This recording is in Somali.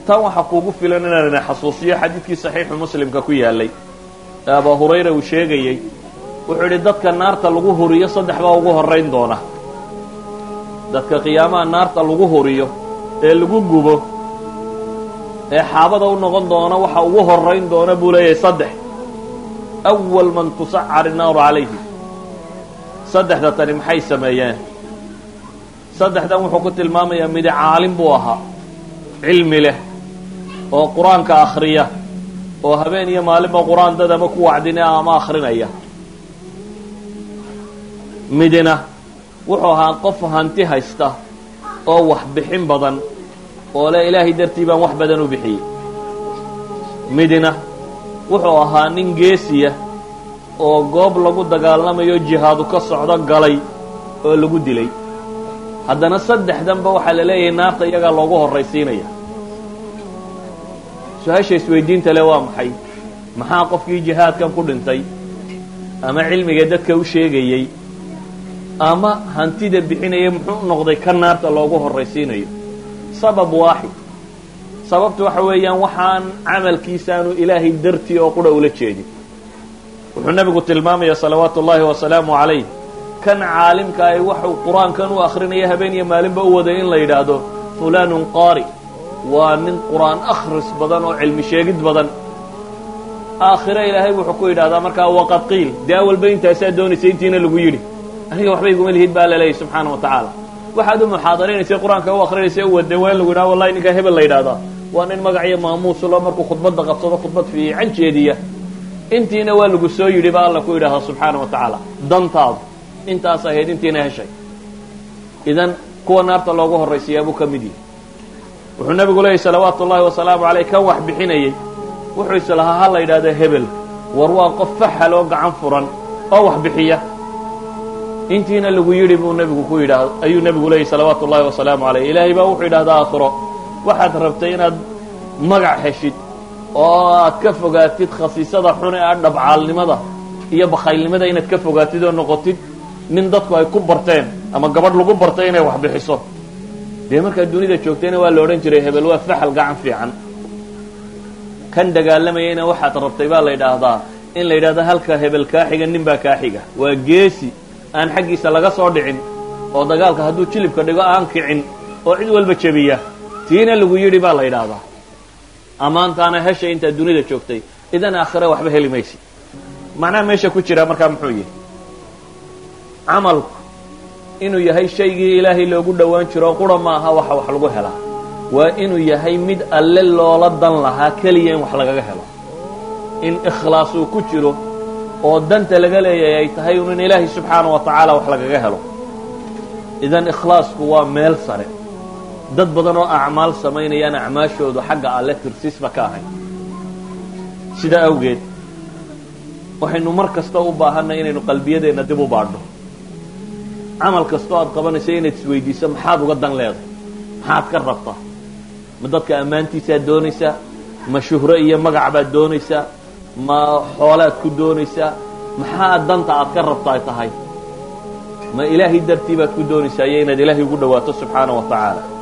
tan waxaa kuugu filan inaan ina xasuusiyo xadiidkii saxiixu muslimka ku yaalay ee abaa hurayra uu sheegayey wuxuu yidhi dadka naarta lagu huriyo saddex baa ugu horrayn doona dadka qiyaamaha naarta lagu huriyo ee lagu gubo ee xaabada u noqon doona waxa ugu horrayn doona buu leeyahay saddex awal man tusacar innaaru calayhi saddexda tani maxay sameeyeen saddexdan wuxuu ku tilmaamayaa midi caalim buu ahaa cilmi leh oo qur-aanka akhriya oo habeen iyo maalinba qur-aan dad ama ku wacdinaya ama akhrinaya midina wuxuu ahaa qof hanti haysta oo wax bixin badan oo le ilaahay dartii baan wax badan u bixiyey midina wuxuu ahaa nin geesiya oo goob lagu dagaalamayo jihaadu ka socdo galay oo lagu dilay haddana saddexdanba waxaa la leeyahay naarta iyagaa loogu horraysiinaya su-aasha isweydiinta le waa maxay maxaa qofkii jihaadkan ku dhintay ama cilmiga dadka u sheegayey ama hantida bixinaya muxuu noqday ka naarta loogu horraysiinayo sabab waaxid sababtu waxa weeyaan waxaan camalkiisaanu ilaahay dartii oo qura ula jeedin wuxuu nebigu tilmaamaya salawaatu ullaahi wasalaamu calayh kan caalimka ay waxuu qur-aankan u akrinaya habeen iyo maalinba u waday in la yidhaahdo fulaanun qaari waa nin qur-aan akhris badan oo cilmi sheegid badan aakhire ilaahay wuxuu ku yidhahdaa markaa waqad qiil dee awalba intaasaa doonaysa intiina lagu yidhi aniga waxba iguma lihid baa laleeyahy subxaana wa tacaala waxaad u muxaadaraynaysa qur-aanka u akrinaysa u wadeen waa in lagu yidhaha wallahi ninkaa hebel la yidhahdaa waa nin magac iyo maamuusulo markuu khudbadda qabsado khudbad fiican jeediya intiina waa lagu soo yidhi ba alla ku yidhaahda subxaana wa tacaala dantaadu intaas ahayd intiina heshay idan kuwa naarta loogu horraysiyaa buu ka mid yihi wuxuu nebigu leeyahy salawaatu ullaahi wasalaamu caleyh kan wax bixinayey wuxuu islahaa ha la yidhahda hebel war waa qof faxal oo gacan furan oo wax bixiya intiina lagu yidhi buu nebigu ku yidhaah ayuu nebigu leeyahy salawaatu ullaahi wasalaamu caleyh ilaahay baa wuxuu yidhahdaa aakhiro waxaad rabtay inaad magac heshid oo aad ka fogaatid khasiisada xun ee ah dhabcaalnimada iyo bakhaylnimada inaad ka fogaatid oo noqotid nin dadku ay ku barteen ama gabadh lagu bartay inay wax bixiso dee markaad dunida joogtayna waa la odhan jiray hebel waa faxal gacan fiican kan dagaalamayayna waxaad rabtay baa la yidhaahdaa in la yidhahdo halka hebel kaa xiga nin baa kaa xiga waa geesi aan xaggiisa laga soo dhicin oo dagaalka hadduu jilibka dhigo aan kicin oo cid walba jebiya tiina lagu yidhi baa la yidhaahdaa ammaantaana heshay intaad dunida joogtay idan aakhire waxba heli maysid macnaha meesha ku jira markaa muxuu yihi camalku inuu yahay shaygii ilaahay loogu dhowaan jiro qura ma aha waxa wax lagu helaa waa inuu yahay mid alle loola dan lahaa keliya in wax lagaga helo in ikhlaas uu ku jiro oo danta laga leeyahay ay tahay un in ilaahay subxaana wa tacaala wax lagaga helo idan ikhlaasku waa meel sare dad badan oo acmaal samaynayaan acmaashoodu xagga alle tirsiisba ka ahayn sidaa awgeed waxaynu mar kasta u baahanay inaynu qalbiyadeenna dib u baadho camal kastoo aad qabanayso inaad isweydiiso maxaad uga dan leedahay maxaad ka rabtaa ma dadka ammaantiisaad doonaysaa ma shuhro iyo magac baad doonaysaa ma xoolaad ku doonaysaa maxaa danta aad ka rabta ay tahay ma ilaahay dartii baad ku doonaysaa iyo inaad ilaahay ugu dhawaato subxaana wa tacaala